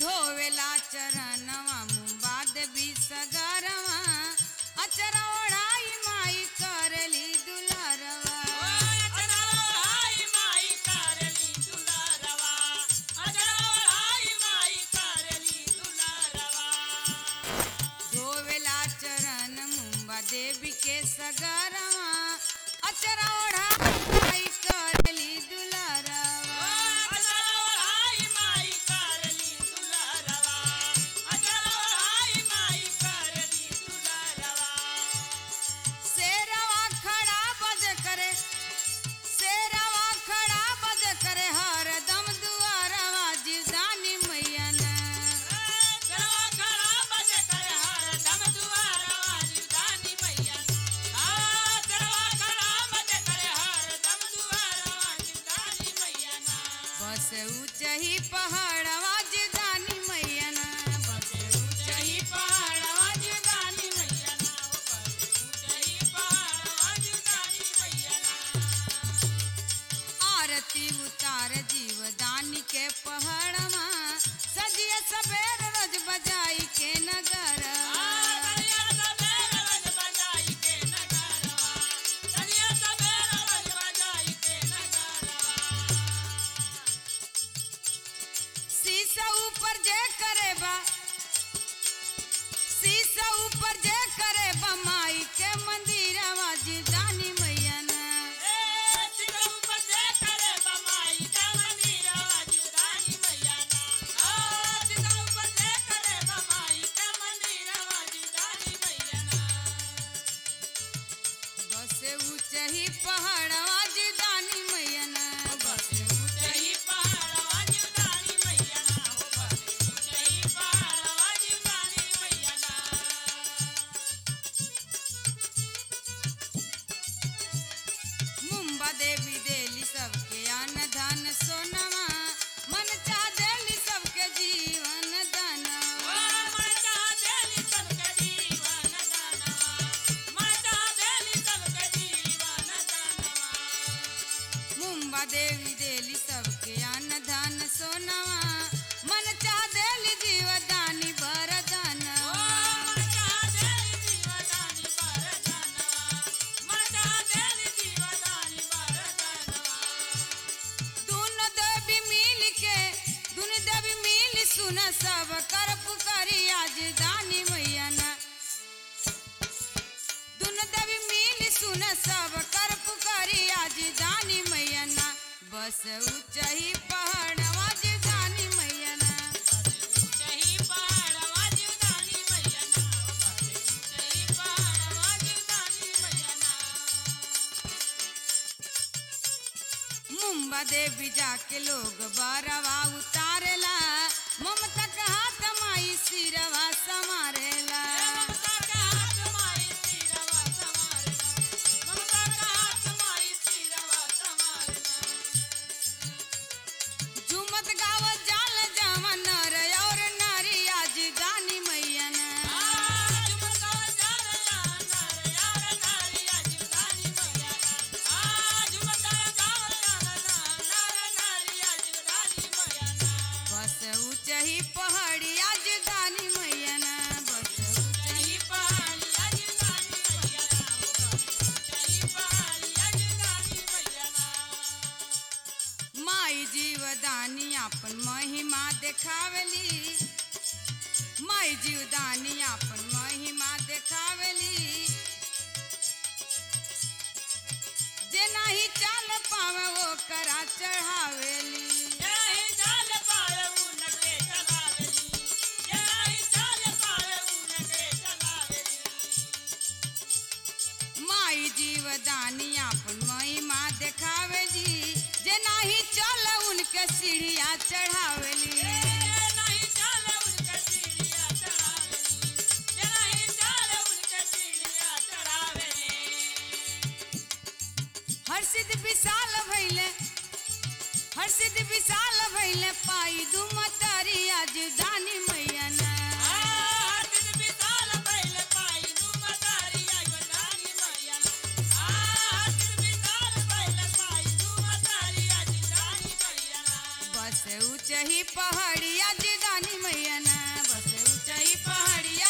धोवेला चरणवा मुंबा देवी सगरवा अचरा ओढ़ाई माई करली दुलारवा धोवेला चरण मुंबा देवी के सगरवा अचरा ओढ़ाई माई करली दुलारवा शेरवा खड़ा बज करे शेरवा खड़ा बज करे हरदम दुआरवा जिदानी मैया ना बस ऊंचही पहाड़वा जिदानी मैया ना बस ऊंचही पहाड़वा जिदानी मैया ना आरती उतार जीवदानी के पहाड़वा सजिया सबेर रोज बजाई के नगर शीशा ऊपर जे करे बा शीशा ऊपर जे करे बा माई के मंदिरवा जिदानी मैया ना बस ऊंचही पहाड़वा जिदानी मैया ना बस ऊंचही मुंबा देवी देली सबके अन्न धन सोनवा मन चाह देली सबके जीवन दानवा मुंबा देवी देली सबके अन्न धन सोनवा मन चाह देली जीवदानी वरदानवा दोनों देवी मिल के दोनों देवी मिल सुन सब कर पुकारी आज दानी मैया ना दोनों देवी मिल सुन सब कर पुकारी आज दानी मैया ना बस ऊंचाई पहाड़वा जे दानी मैया ना मुंबा देवी जाके लोग बरवा उतारेला ममता का हाथ माई सिरवा समारेला झूमत गावत जाल जावा नर और नारी आज दानी मैया ना बस ऊंचही पहाड़ी आज दानी मैया ना बस ऊंचही पहाड़ी माई जीवदानी अपन महिमा देखावली माई जीवदानी अपन महिमा देखावली जे नाही चाल पावे वो करा चढ़ावेली माई जीवदानी अपन महिमा देखावेली जे नाही चल उनके सीढ़िया चढ़ावेली हर्षित विशाल भैले हर्षित विशाल भैले पाई दुमतारी आज दानी मैया ना बस बस ऊंचाई पहाड़िया जी दानी मैया ना बस ऊंचाई पहाड़िया